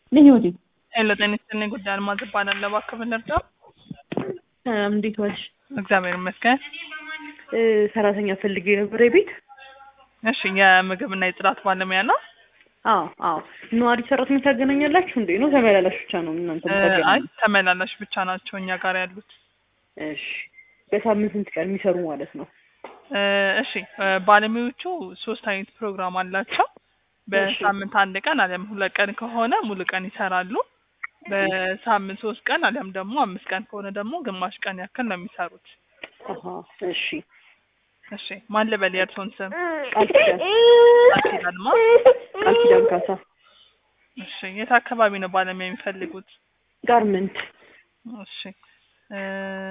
ነኝ ወዲ ሄሎ ጤና ይስጥልኝ። ጉዳይ አልማዝ እባላለሁ። እባክህ ብንርዳው? ሰላም፣ እንዴት ዋልሽ? እግዚአብሔር ይመስገን። እ፣ ሰራተኛ ፈልጌ ነበር የቤት እሺ፣ የምግብና የጽዳት ባለሙያ ነው? አዎ አዎ። ነዋሪ ሰራተኛ ታገናኛላችሁ እንዴ? ነው ተመላላሽ ብቻ ነው እናንተ እ፣ አይ የምታገናኙ? ተመላላሽ ብቻ ናቸው እኛ ጋር ያሉት። እሺ። በሳምንት ስንት ቀን የሚሰሩ ማለት ነው? እ፣ እሺ እ፣ ባለሙያዎቹ ሶስት አይነት ፕሮግራም አላቸው። በሳምንት አንድ ቀን አሊያም ሁለት ቀን ከሆነ ሙሉ ቀን ይሰራሉ። በሳምንት ሶስት ቀን አሊያም ደግሞ አምስት ቀን ከሆነ ደግሞ ግማሽ ቀን ያክል ነው የሚሰሩት። አሀ፣ እሺ። እሺ ማን ልበል የእርስዎን ስም? ቃል ኪዳን ቃል ኪዳን ማ? ቃል ኪዳን ካሳ እሺ የት አካባቢ ነው ባለሙያ የሚፈልጉት? ጋርመንት እሺ እ፣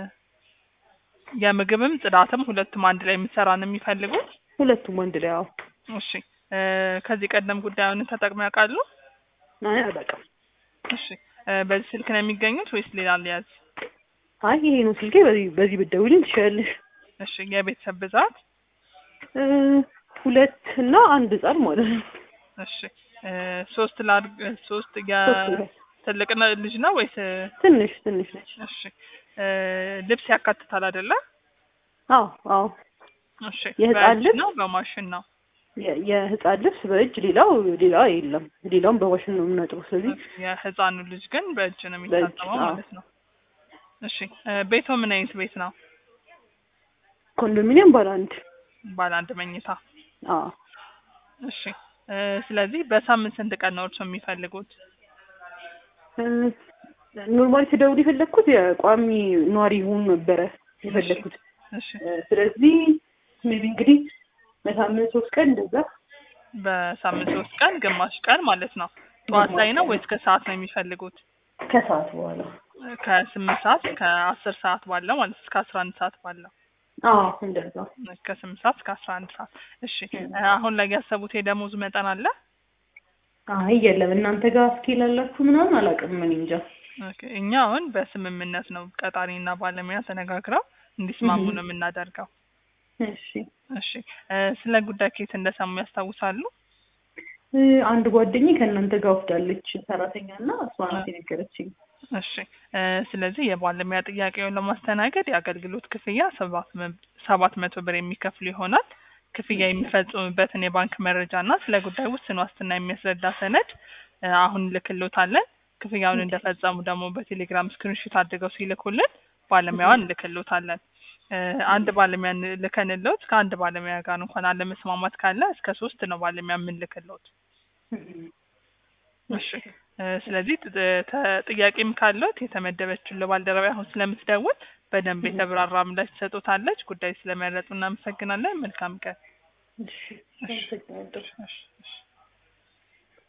የምግብም ጽዳትም ሁለቱም አንድ ላይ የምትሰራ ነው የሚፈልጉት? ሁለቱም አንድ ላይ አዎ። እሺ እ፣ ከዚህ ቀደም ጉዳዩን ተጠቅመው ያውቃሉ? አይ አላውቅም። እሺ እ፣ በዚህ ስልክ ነው የሚገኙት ወይስ ሌላ ሊያዝ? አይ ይሄ ነው ስልኬ። በዚህ በዚህ ብትደውይልኝ ትችያለሽ። እሺ የቤተሰብ ብዛት? እ፣ ሁለት እና አንድ ህጻን ማለት ነው። እሺ እ፣ ሶስት ላድርግ ሶስት የ ሶስት ሁለት ትልቅ ነ- ልጅ ነው ወይስ? ትንሽ ትንሽ ነች። እሺ እ፣ ልብስ ያካትታል አይደለ? አዎ አዎ። እሺ የህፃን በእጅ ልብስ? ነው በማሽን ነው? የ- የህፃን ልብስ በእጅ ሌላው ሌላ የለም። ሌላውን በማሽን ነው የምናጥበው። ስለዚህ የህፃኑ ልጅ ግን በእጅ ነው በእጅ፣ የሚታጠበው አዎ። ማለት ነው። እሺ እ፣ ቤቶ ምን አይነት ቤት ነው? ኮንዶሚኒየም ባለ አንድ ባለ አንድ መኝታ። አዎ እሺ እ፣ ስለዚህ በሳምንት ስንት ቀን ነው እርስዎ የሚፈልጉት? እ፣ ኖርማሊ ተደውል የፈለግኩት የቋሚ ነዋሪ ይሁን ነበረ የፈለግኩት። እሺ እ፣ ስለዚህ ሜቢ እንግዲህ በሳምንት ሶስት ቀን እንደዛ በሳምንት ሶስት ቀን ግማሽ ቀን ማለት ነው። ጠዋት ላይ ነው ወይስ ከሰዓት ነው የሚፈልጉት? ከሰዓት በኋላ ከስምንት ሰዓት ከአስር ሰዓት ባለው ማለት እስከ አስራ አንድ ሰዓት ባለው አዎ እንደዛ ከስምንት ሰዓት እስከ አስራ አንድ ሰዓት። እሺ እ፣ አሁን ላይ ያሰቡት የደሞዝ መጠን አለ? አይ የለም እናንተ ጋር ስኬል አላችሁ ምናምን አላውቅም እኔ እንጃ ኦኬ፣ እኛ አሁን በስምምነት ነው ቀጣሪና ባለሙያ ተነጋግረው እንዲስማሙ እህ። ነው የምናደርገው። እሺ እሺ እ፣ ስለ ጉዳይ ከየት እንደሰሙ ያስታውሳሉ? እ፣ አንድ ጓደኛዬ ከእናንተ ጋር ወስዳለች ሰራተኛ እና እሷ ናት የነገረችኝ እሺ እ፣ ስለዚህ የባለሙያ ጥያቄውን ለማስተናገድ የአገልግሎት ክፍያ ሰባት መ- ሰባት መቶ ብር የሚከፍሉ ይሆናል። ክፍያ የሚፈጽሙበትን የባንክ መረጃ እና ስለ ጉዳይ ውስን ዋስትና የሚያስረዳ ሰነድ እ፣ አሁን ልክሎታለን። ክፍያውን እንደፈጸሙ ደግሞ በቴሌግራም ስክሪንሾት አድርገው ሲልኩልን ባለሙያዋን እንልክሎታለን። እ፣ አንድ ባለሙያ ልከንሎት ከአንድ ባለሙያ ጋር እንኳን አለመስማማት ካለ እስከ ሶስት ነው ባለሙያ የምንልክሎት። እሺ እ፣ ስለዚህ ጥ- ተ- ጥያቄም ካለት የተመደበችውን ለባልደረባ አሁን ስለምትደውል በደንብ የተብራራ ምላሽ ትሰጡታለች። ጉዳይ ስለመረጡ እናመሰግናለን። መልካም ቀን። እሺ አመሰግናለሁ። እሺ፣ እሺ።